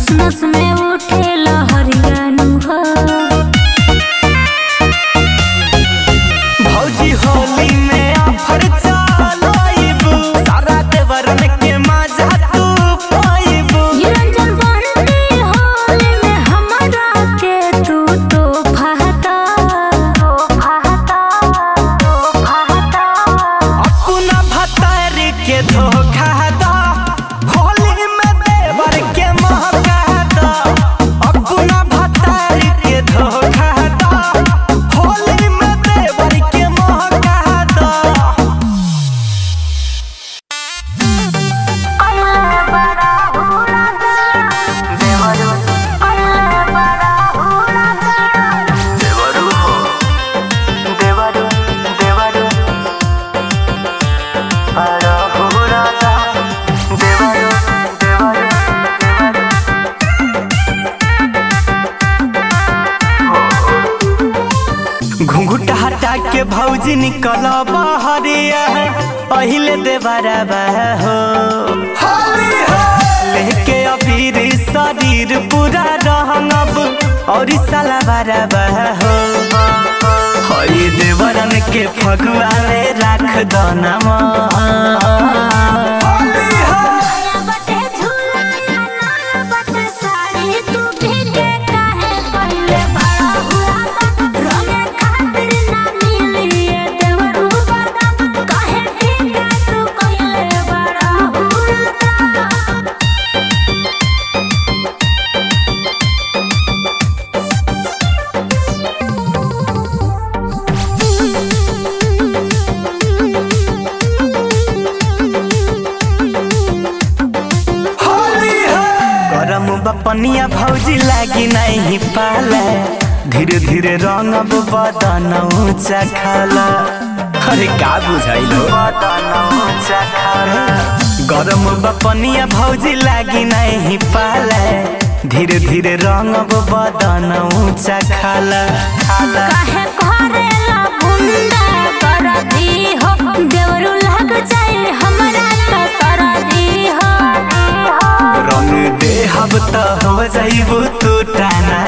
नस नस में उठे लहरियानु हो भौजी होली में ऑफर चलाइबू सारा देवरन के मजा तू पाइबू निरंजन बनती होली में हमरा के तू तो फहता तो फहता तो फहता अपना भतार के धोखा दा होली में देवर के महका दा अपना भतार के धोखा दा होली में देवर के महका दा देवरू हो देवरू देवरू बड़ा हो राजा देवरू देवरू देवरू घुंघुट हटा के भौजी निकल बहरिया पहिले देवरा हो लेके अबीर शरीर पूरा रहंगब और साला बारा हो हई देवरन के फगुआ में राख दो नमा बटे झूला या नाया बटे साड़ी तू भीगे काहे पहिले बड़ा हुआ रंगे खातिर ना मिलिए देवरू बादाम काहे भीगे तू पहिले बड़ा हुआ गरम बपनिया भौजी लागी नहीं पाला धीरे धीरे रंग बदन ऊंचा खाला अरे का बुझाइलो बदन ऊंचा खाला गरम बपनिया भौजी लागी नहीं पाला धीरे धीरे रंग बदन ऊंचा खाला खाला काहे करेला बुंदा करदी हो देवरू लग जाए हमरा तो सरदी हो रंग देहब त हो जाइबू तू टाना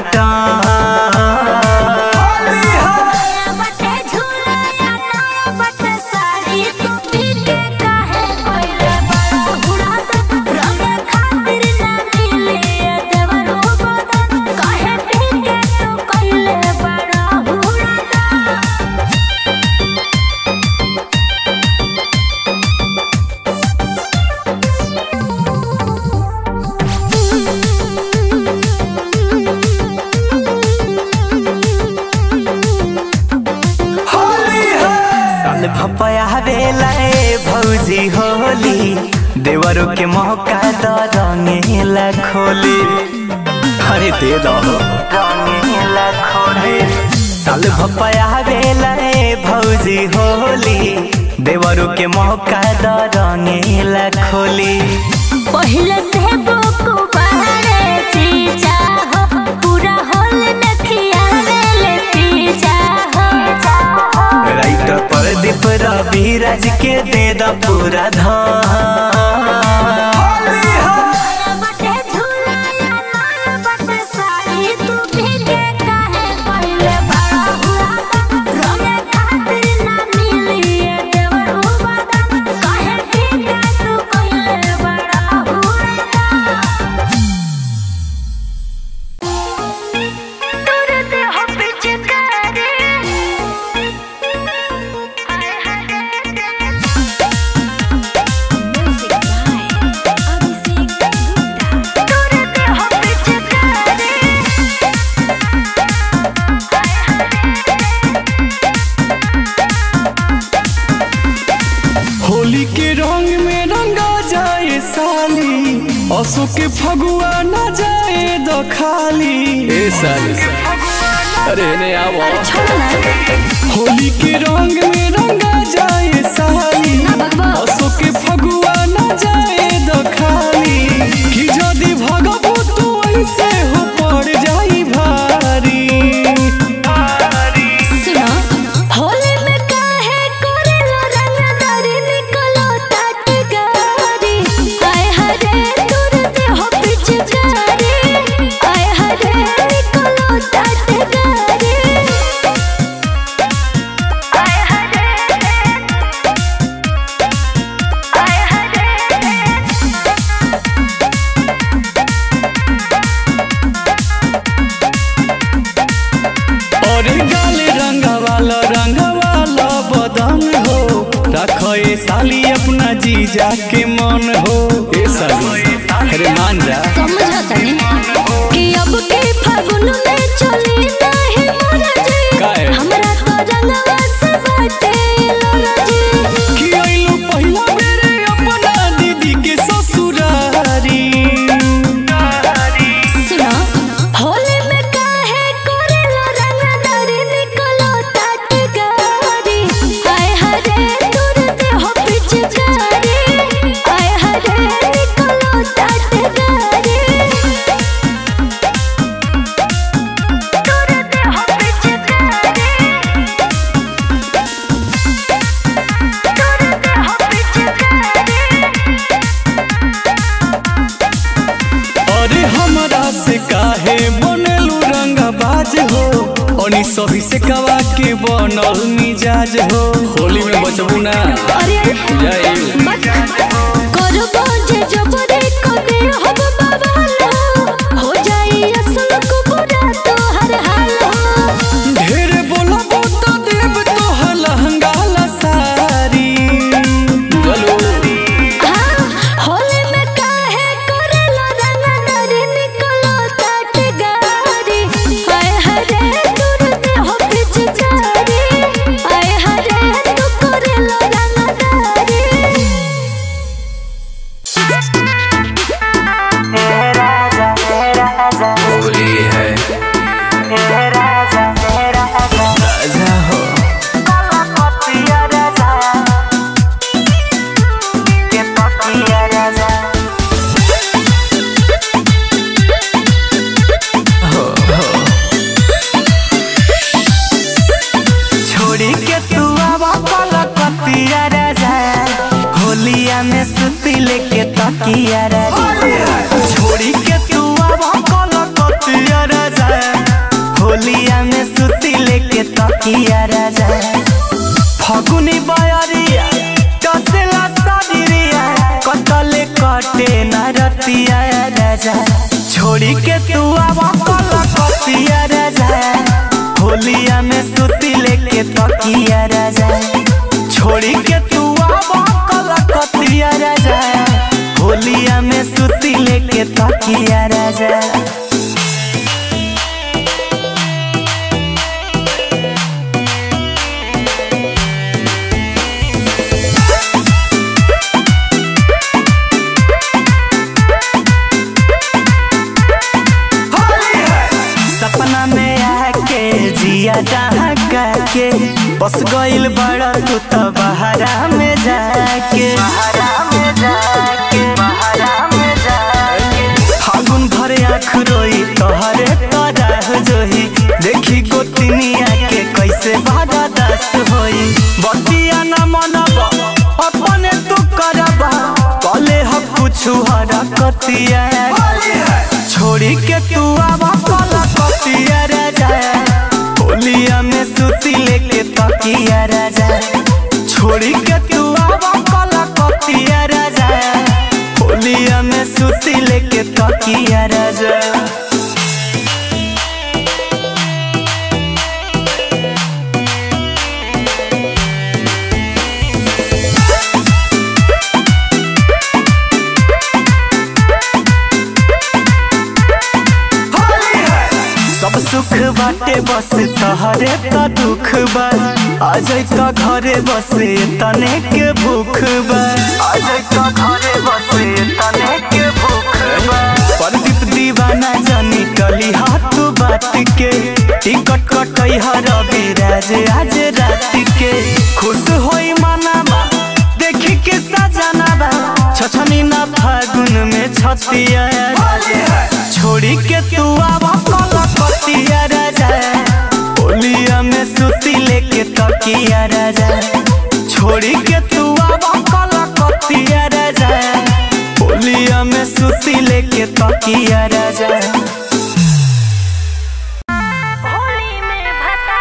बटे झूला या नाया बटे साड़ी तू भीगे काहे कोइले बड़ा हुड़ात रंगे खातिर ना मिलिए देवरू बदन काहे भीगे तू कोइले बड़ा हुड़ात साल भपया बेला ए भौजी होली देवरो के मौका द रंगेला खोली अरे दे दो रंगेला खोली साल भपया बेला ए भौजी होली देवरो के मौका द रंगेला खोली पहिले से बुक बाहरे चीजा हो पूरा होल में खियावेले पीजा हो राइट पर दीप रवि राज के दे द पूरा धान बटे झूला या नाया बटे साड़ी तू भीगे काहे पहिले बड़ा हुआ रंगे खातिर ना मिलिए देवरू बादाम काहे भीगे तू कोइले बड़ा हुआ तुरते हो पिचकारी हाय हाय म्यूजिक बाय अभिषेक गुप्ता तुरते हो पिचकारी होली के रंग में रंगा जाए साली असो के फगुआ न जाए दो खाली ए साली अरे ने आवो होली के रंग में रंगा जाए साली असो के फगुआ न जाए दो खाली कि जदी भगबू तू ऐसे हो पड़ जाई भारी सुनो होली में काहे करेला रंगदारी निकलो ताट गारी हाय हरे तुरते हो पिचकारी रखो ए साली अपना जीजा के मन हो ए साली अरे मान जा समझा तने कि अब के फागुन में चली नहीं मोरा जी काहे? हमरा तो रंगवा से बाटे लोरा जी कि आइलू पहिला बेरे अपना दीदी के ससुरारी सुनो होली में काहे कोरेला रंगदारी निकलो तात गारी आय हरे दूर दे हो पिचकारी आय हरे निकलो तात गारी दूर दे हो पिचकारी दूर दे हो पिचकारी अरे हमरा से काहे बनेलू रंगबाज हो ओनी सभी से कवा के बनल मिजाज हो होली में बचबू ना अरे जय करबो जे जबरे कदे हब बाबा हो जाई असल को बुरा तो हर हाल हो ढेर बोलबो तो देव तो लहंगा ला सारी चलो हाँ, होली में काहे करेला रंगदारी निकलो तात गारी आय हरे दूर दे हो पिचकारी आय हरे तू करेला रंगदारी होली है राजा हो हो हो छोड़ी के तू आवा कलकतिया राजा होलिया में सुती लेके तकिया राजा छोड़ी के तू आवा कलकतिया राजा होलिया में सुती लेके तकिया राजा फगुनी बयरिया कसेला सदिरिया कतले कटे न रतिया राजा छोड़ी के तू आवा कलकतिया राजा होलिया में सुती लेके तकिया राजा छोड़ी के तू आवा कलकतिया राजा होलिया में सुती लेके तकिया राजा सपना में आके जिया जहाँ के बस गइल बड़ा तू तो बहरा में जाके बहरा में जाके बहरा में जाके फागुन भर आँख रोई तोहरे तरह जोही देखी गोतिनिया के कैसे बाधा दस होई बतिया न मनब अपने तू करब कले हम कुछ हरकतिया छोड़ी के तू आवा कलकतिया राजा होलिया में सुती लेके तकिया राजा छोड़ी के तू आवा कलकतिया राजा होलिया में सुती लेके तकिया राजा सब सुख बाटे बस तहरे का दुख बा आज का घरे बसे तने के भूख बा आज का घरे बसे तने के भूख बा प्रदीप दीवाना जानी कली हाथ बात के टिकट कटई हर विराज आज रात के खुश होई मनावा देखी के सजना बा छछनी ना फागुन में छतिया छोड़ी के तू आवा कलकतिया राजा होलिया में सुती लेके तकिया राजा छोड़ी के तू आवा कलकतिया राजा होलिया में सुती लेके तकिया राजा होली में भता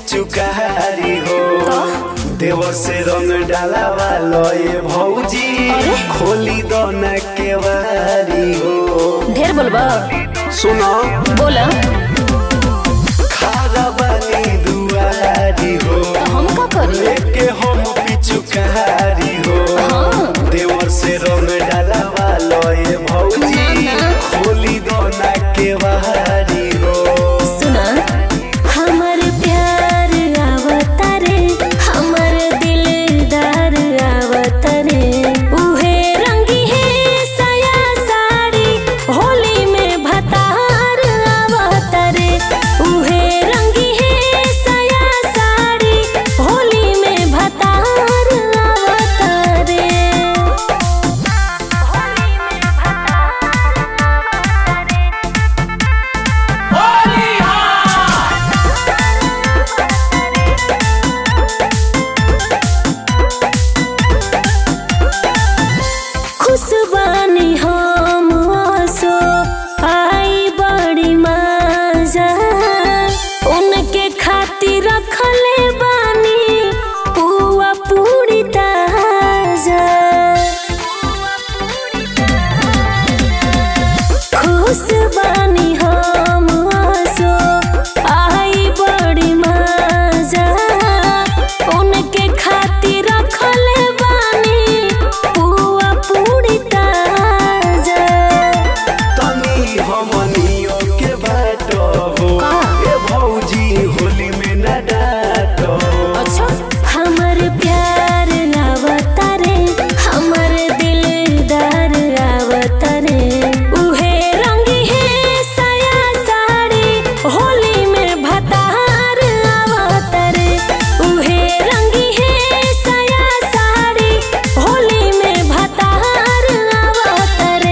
पिचुकारी हो देवर से रंग डालावा लए भौजी खोली दोना केवारी हो ढेर बोलबा सुनो बोला खारा बानी दुआरी हो तो हम का करी लेके हम पिचुकारी हो हाँ। देवर से रंग डालावा लए भौजी ना, ना। खोली दोना केवारी हो सुना हमर प्यार आवतारे हमर दिलदार आवतारे उहे रंगी है साया साड़ी होली में भतार आवतारे उहे रंगी है साया साड़ी होली में भतार आवतारे खुशबानी हम आसो आई बड़ी मजा उनके खातिर रखले बानी पुआ पूरी ताजा खुशबानी हम आसो आई बड़ी मजा उनके खातिर रखले बानी पुआ पूरी ताजा तनी हमनियो के बाट हो ए भौजी होली में न डाट अच्छा हमर प्यार आवतारे हमर दिलदार आवतारे उहे रंगी है साया साड़ी होली में भतार आवतारे उहे रंगी है साया साड़ी होली में भतार आवतारे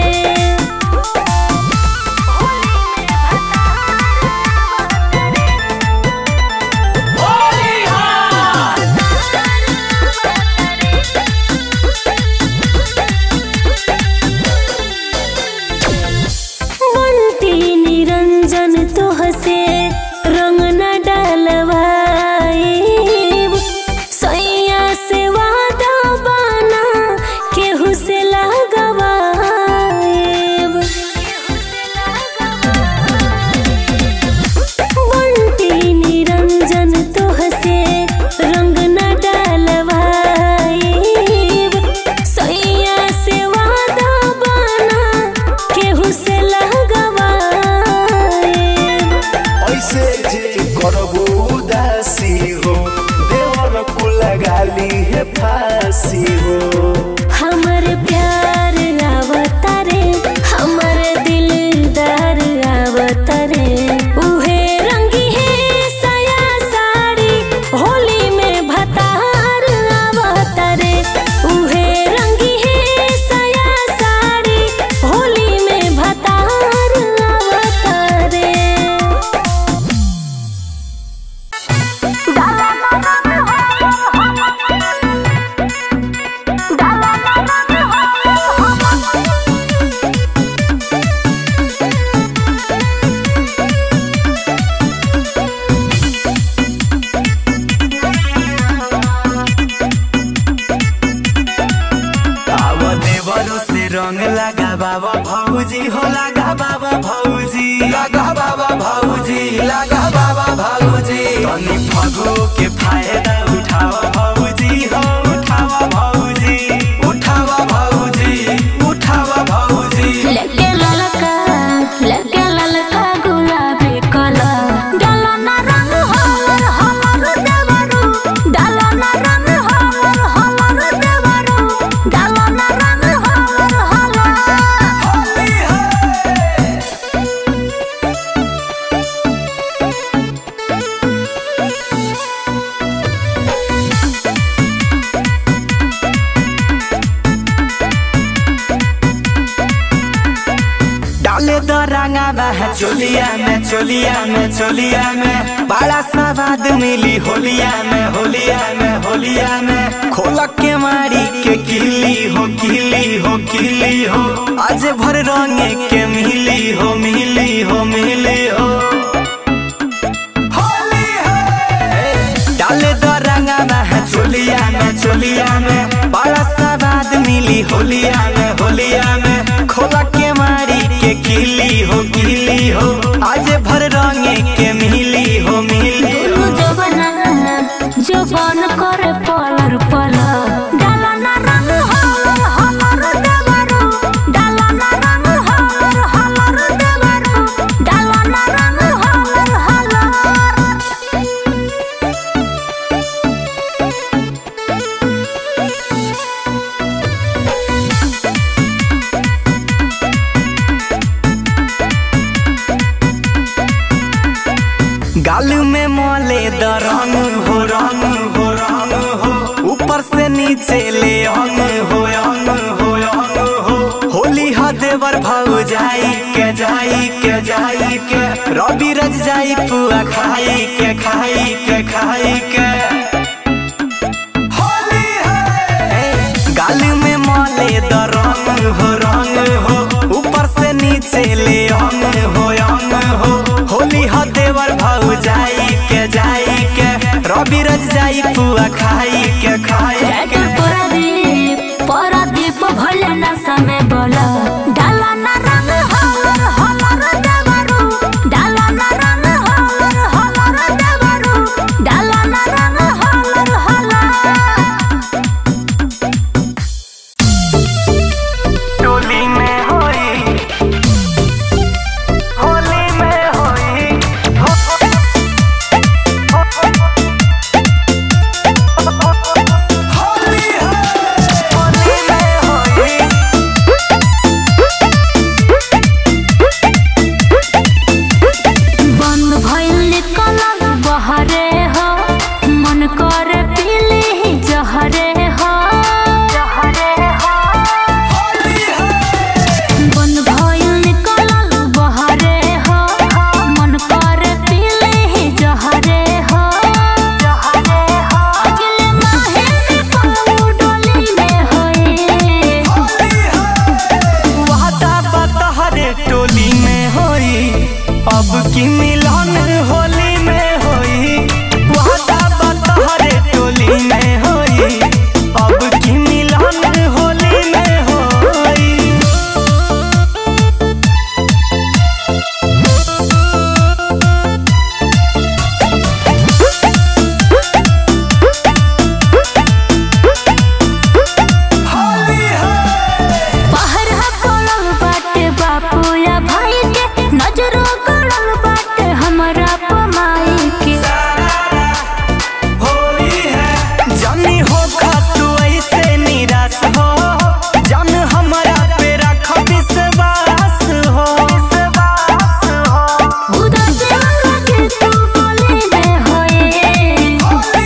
बंटी निरंजन तोहसे रंग न डलवाएब सैया से वादा बना केहू से लगवाएब बंटी निरंजन तोहसे रंग न डलवाएब सैया से वादा बना केहू से लगवाएब ऐसे जे करबो उदासी हो देवर को लगाली है फांसी हो हमर प्यार आवतारे हमर दिलदार आवतारे उहे रंगी है साया साड़ी होली में भतार आवतारे उहे रंगी है साया साड़ी होली में भतार आवतारे आव देवरो से रंग लगा बाबा भौजी हो लगा बाबा भौजी लगा बाबा भौजी लगा बाबा भौजी तनी फगो के फायदा उठावा भौजी हो उठावा भौजी उठावा भौजी उठावा भौजी लगे ललका लगे ललका गुलाबी कलर डालना रंग हलर हलर देवरू डालना रंग हलर हलर देवरू डालना रंग हलर हलर होली है डाले दो रंगा बह चोलिया में चोलिया में चोलिया में बड़ा स्वाद मिली होलिया में होलिया में होलिया में खोल के मारी के किली हो किली हो किली हो आज भर रंगे के मिली हो मिली हो मिली हो होली है चोलिया में बड़ा सवाद मिली होलिया में होलिया में खोला के मारी के किली हो किली हो आज भर रंगे के मिली हो मिली हो दुनु जवाना जवान करे पलर पलर डाला ना रंग हलर हलर देवरो डाला ना रंग हलर हलर देवरो डाला ना रंग हलर हलर गाल में मोले द रंग हो रंग हो रंग हो ऊपर से नीचे ले अंग हो अंग हो अंग हो होली ह देवर भाव जाई के जाई के जाई के रवि रज जाई पुआ खाई के खाई के खाई के होली है गाल में मोले द रंग हो रंग हो ऊपर से नीचे ले अंग हो अंग हो होली ह देवर भाव जाई के जाई के रवि रज जाई पुआ खाई के खाई के राइटर परदीप परदीप भले ना समय बोला डाला ना रंग हलर हलर देवरो डाला ना रंग हलर हलर देवरो डाला ना रंग हलर हलर टोली में होई होली में होई हो होली है होली में होई बंद भइल निकलल बहरे हो मन करे पीली जहरे हो जहरे हो बंद भइल निकलल बहरे हो मन करे पीली जहरे हो जहरे हो अगले माहे निकलू डोली में होई वादा बतहरे टोली में होई अब की मिलन होली में होई वादा बतहरे टोली में होई अब की मिलन होली में होई बाहर हा पड़ल बाटे बापू या भाई के नजरों गड़ल बाटे हमरा पमाई के होली है जानी हो तू ऐसे निराश हो जान हमारा पे रख विश्वास हो विश्वास हो उदास लगे तू गली में होए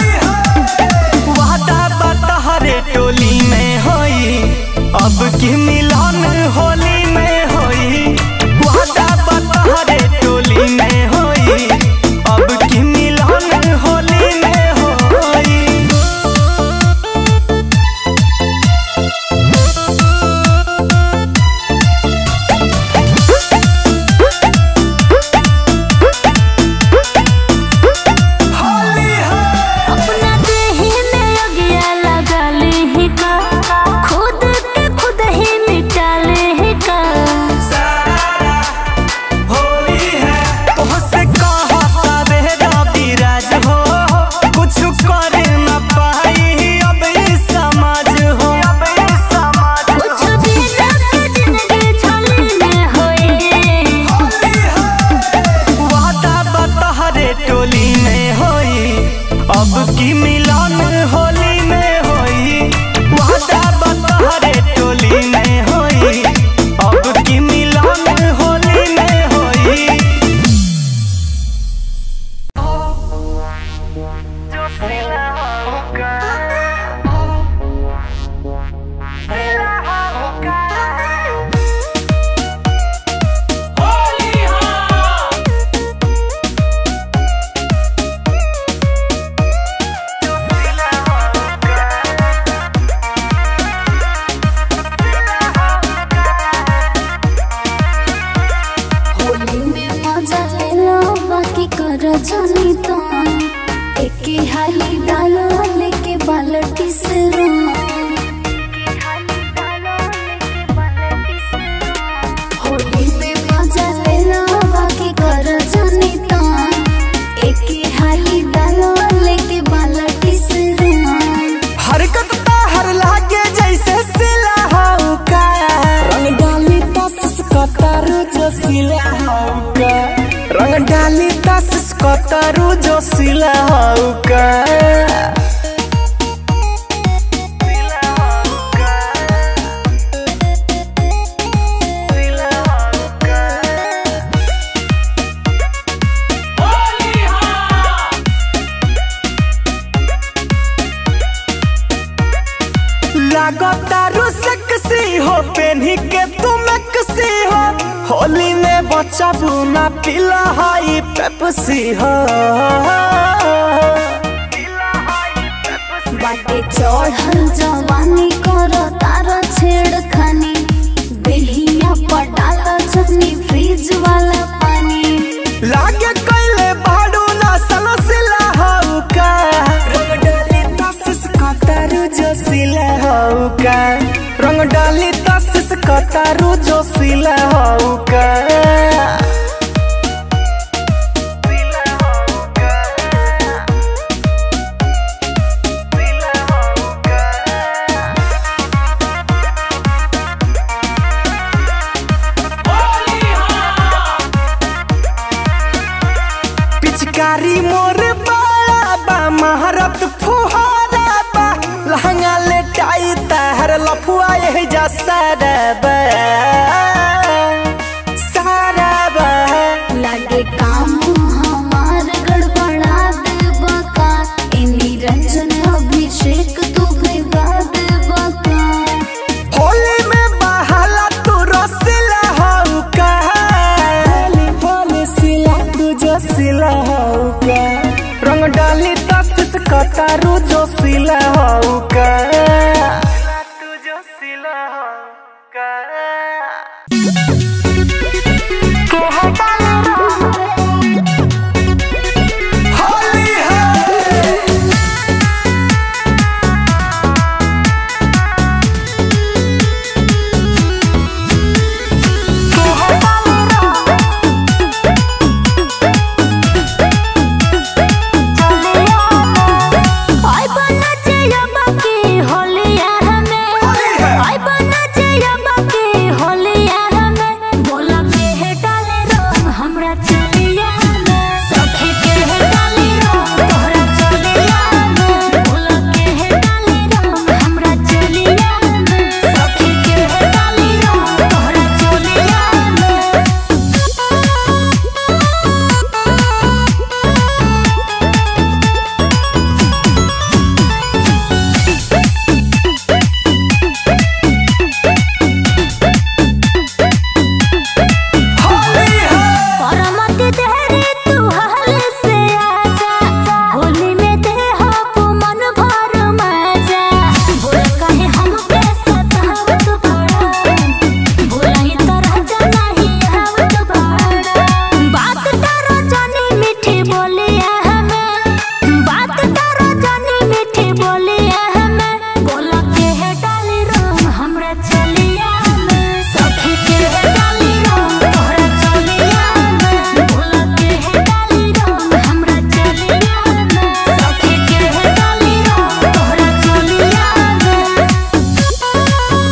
वादा बतहरे टोली में होई अब की मिलन होली में होई वादा बतहरे टोली में होई अब की मिलन होली में होई अपना देही में अगिया लगा ली का खुद के खुद ही मिटा ले का होली है तोहसे कहता बेरा विराज हो कुछ कर न पाई अब इस समाज हो अब इस समाज कुछ दिन के जिंदगी छली में होए वादा बतहरे टोली में होई अब की मिलन होली में होई वादा बतहरे टोली में होई अब की मिलन होली में होई होली में मजा लेलो बाकी कर जानी तो एके हाली डालो लेके बाल्टी से कतारू जो सिला हऊ का लागतारू सेक्सी हो पेन्ही के तुम कसी हो होली में बच्चा बुना पिला हाई पेप्सी हो बाटे चढ़ल जवानी करो तारा छेड़खानी बेहिया पटाल चटनी फ्रिज वाला पानी लागे कैले बाडू ना सलसिला हऊ का रंग डाली तसिस कतारू जो सिला हऊ का रंग डाली तसिस कतारू जो सिला हऊ का पिचकारी मोर बाला बा महारत फुहारा बा लहंगा ले टाई तहर लफुआ यही जा सारा बा सारा बा लागे काम हमार गड़बड़ा देबा का ए निरंजन अभिषेक तू भिगा देबा का होली में बहाला तू रसिला हऊ का होली होली सिला तू जो सिला हऊ का रंग डाली तसिस कतारू जो सिला हऊ का तू जो सिला हऊ का होली है आई बना चाहिए बाकी होलिया हमें आई बना चाहिए बाकी होलिया हमें बोला के है डाले रंग हमरा चलिया में सखी के है डाले रंग तोहरा चलिया में बोला के है डाले रंग हमरा चलिया में सखी के है डाले रंग तोहरा चलिया में परमति तेरी तू हाल से आजा होली में दे हो मन भर मजा बोल कहे हम के सतावत बड़ा बोलाई तो राजा नहीं आवत बड़ा बात करो जानी मीठी बोलिया हमें बात करो जानी मीठी बोलिया हमें बोला के है डाली रंग हमरा चलिया में सखी के है डाली रंग तोहरा चलिया में बोला के है डाली रंग हमरा चलिया में सखी के है डाली रंग तोहरा चलिया में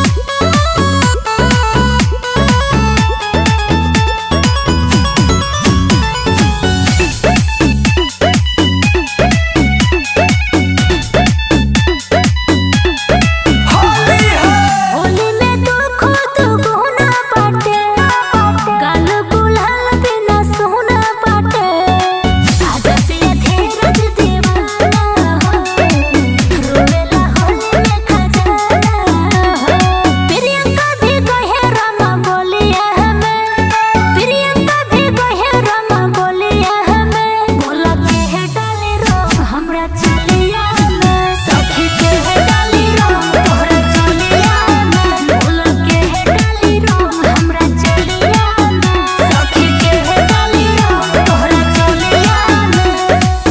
होली में तू खुद गुना पाटे गाल गुलाल बिना सोना पाटे आजा पिया धीरज दीवाना हो रोवेला होली में खजाना हो प्रियंका भी कहे रमा बोलिया हमें प्रियंका भी कहे रमा बोलिया हमें बोला के है डाले रंग हमरा चलिया में सखी के है डाली रंग तोहरा चलिया में बोला के है डाली रंग हमरा चलिया में सखी के है डाली रंग तोहरा चलिया में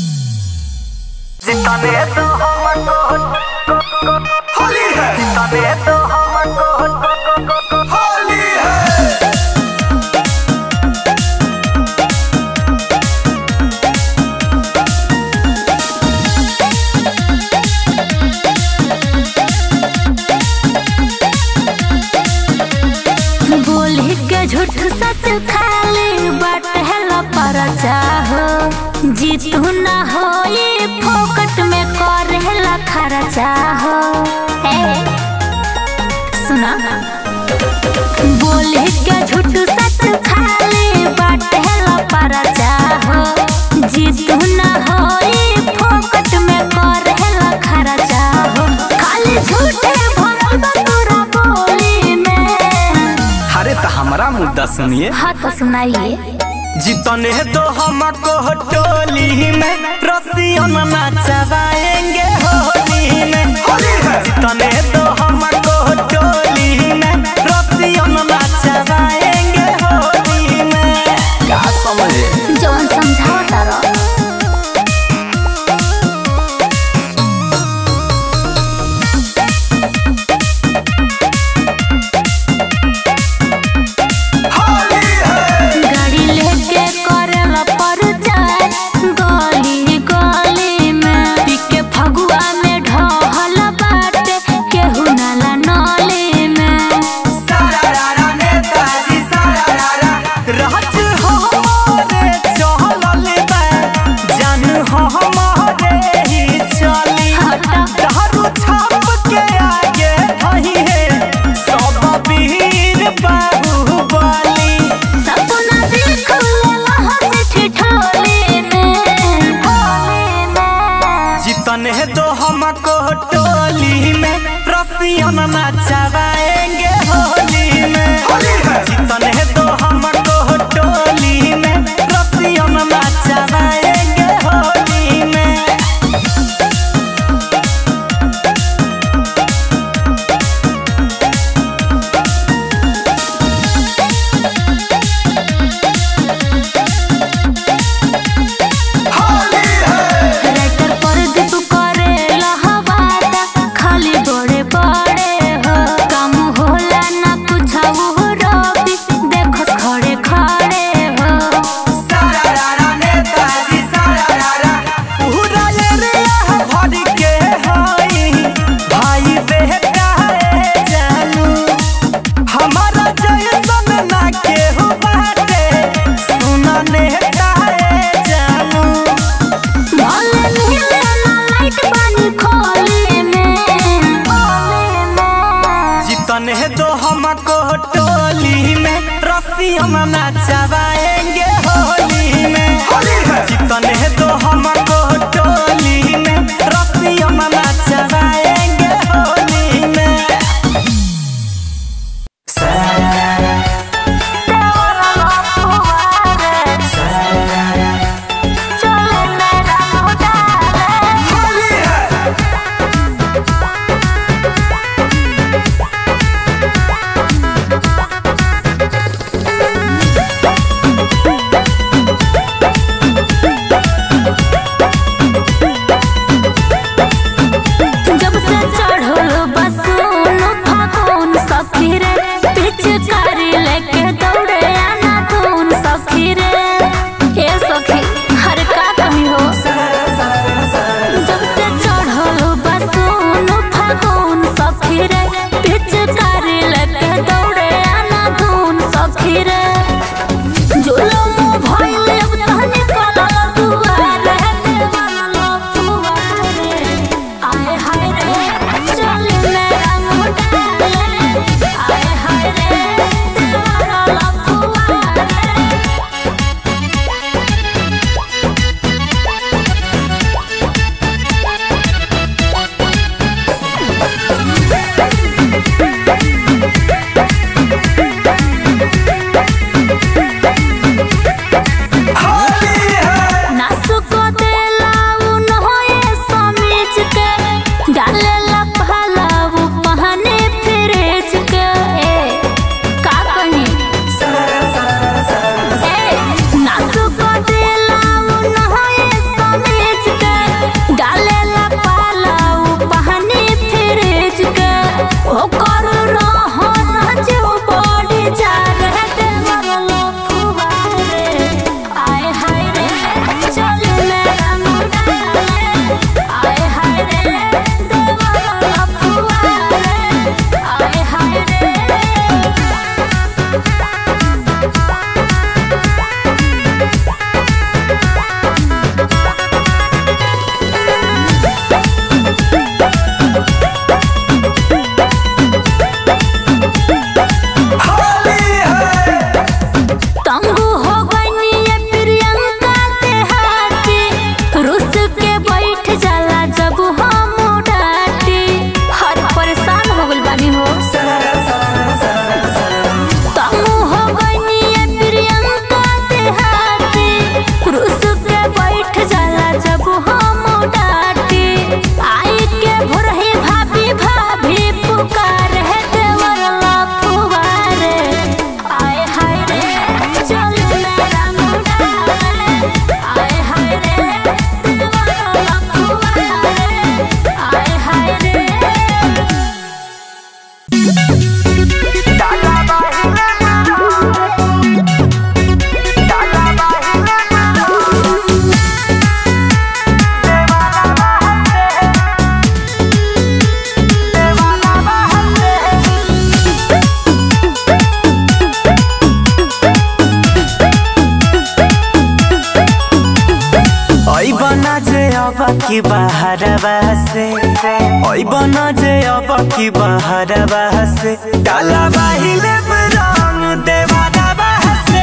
जितने तो हमको होली है जितने तो हमको होली है बोली के झूठ सच खाली बाट है परचा हो चाहो ए सुना बोले के झूठ सच खाली बाटे ला पर चाहो जीतू ना होई फोकट में करे ला खरा चाहो खाली झूठे भरल बा तोरा बोली में अरे तो हमारा मुद्दा सुनिए हाँ तो सुनाइए जीतने तो हमको टोली में रसियन नचवाएंगे होली में जीतने तो हमको टोली में रसियन नचवाएंगे होली में क्या समझे जौन समझाओ तारा गाड़ी लेके करेला परचार गली गली में पीके फगुआ में ढहल बाटे केहू नाला नली में सारारा नेताजी सारारा राज हो रे चलल बा जान हो हमारे ही चली हटा दारू छाप के आगे धही है सब वीर बाहुबली सपना देख लेला हंसी ठिठोली में होली में जीतन है तो हमको टोली में रसियन नचवाएंगे होली में जीतन है तो हमको टोली में रसियन नचवाएंगे होली में राइटर पर दीप करेला हवादा खाली बड़े बड़े हो काम होला ना कुछाऊ रवि देखो खड़े खड़े हो सारारा की बहरवा से ओइ बन जे अब की बहरवा से डाला बाहिले रंग देवारवा से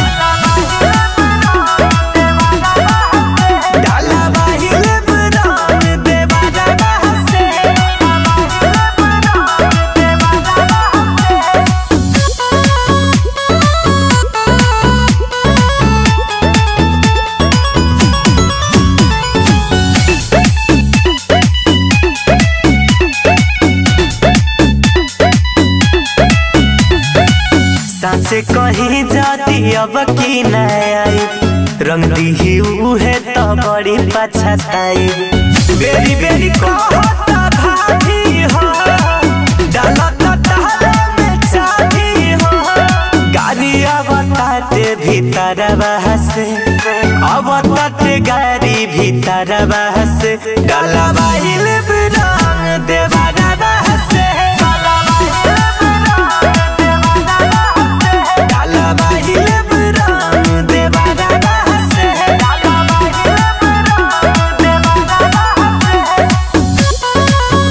डाला बाहिले रंग देवारवा से सासे कहीं जाती अब की न आई रंग दी उहे तो बड़ी पछताई बेरी बेरी कहता भाभी हो डालत ताला में चाभी हो गाड़ी अब ताते भीतर बहसे अब ताते गाड़ी भीतर बहसे डाला बाहिल रंग देवारा बहसे डाला डाला बाहिले रंग देवारा बहसे डाला बाहिले रंग देवारा बहसे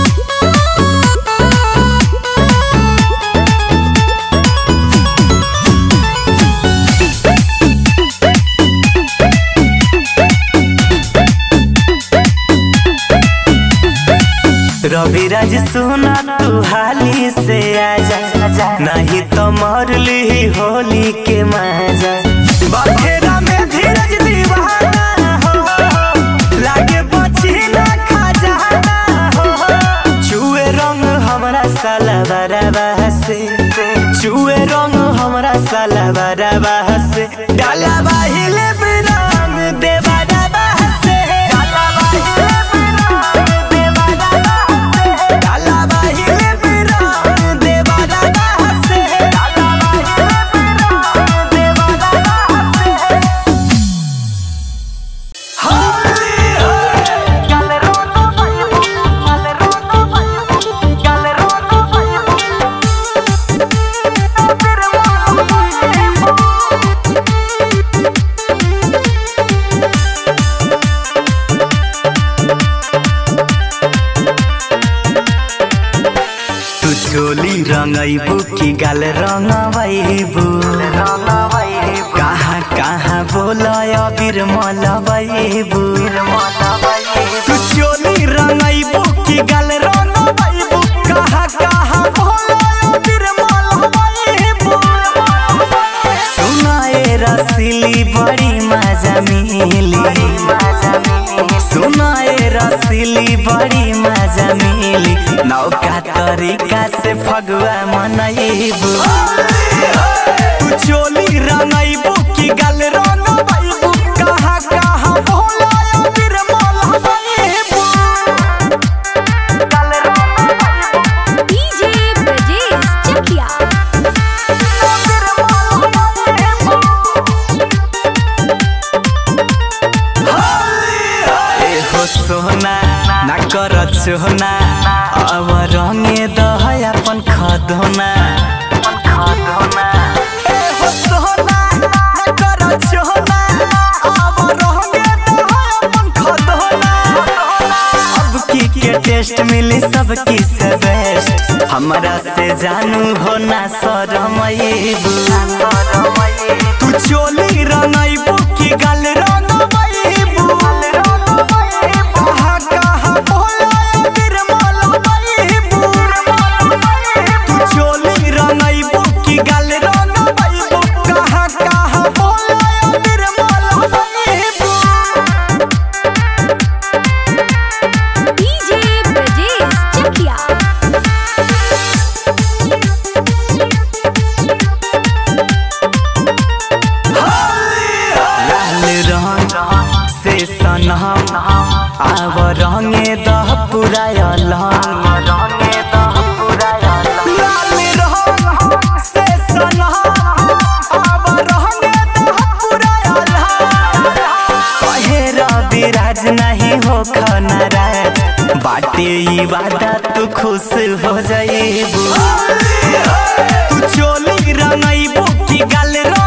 रवि राज सुना तू हाली से आजा नहीं तो मर ली होली के मजा बखेरा में धीरज दीवाना हो लागे बची ना खजाना हो चुए रंग हमरा साला बराबा से चुए रंग हमरा साला बराबा से डाला बाहिले रंग देवा डाबा से डाला बाहिले रंग देवा डाबा डाला बाहिले रंग देवा डाबा से डाला बाहिले रंग देवा डाबा से होली हो गल रोनो भइबो गल रोनो भइबो गल रोनो भइबो तेरे मन भइबो तू चोली रंगैबू की गाल रंगबैबू कहाँ कहाँ बोलय बिरमलबैबू तू चोली रंगैबू की गाल रंगबैबू कहाँ कहाँ बोलय बिरमलबैबू सुनाए रसीली बड़ी मजा मिली सुनाए रसीली बड़ी मजा मिली नौका तरीका से फगुआ मनैबू तू चोली रंगैबू की गल रंगबैबू कहाँ कहाँ भोलाया बिरमल हबैबू गल रंगबैबू डीजे ब्रजेश चकिया हो सोना ना कर चोना अब रंगे दह अपन खदोना ए हो सोना ना कर चोना अब रंगे दह अपन खदोना अब की के टेस्ट मिली सब की से बेस्ट हमरा से जानू हो ना शरमैबू तू चोली रंगैबू की गल रंगबैबू कहाँ कहाँ भोलाया बिरमल बैबू तू चोली रंगैबू की गल रंगबैबू कहाँ कहाँ भोलाया बिरमल बैबू डीजे ब्रजेश चकिया लाल रंग से सनम आब रंगे दह पूरा लाल रंग से सनम आब रंगे दह पूरा कहे रवि राज नहीं हो खनराज बाटे ई वादा तू खुश हो जाइबू तू चोली रंगैबू की गल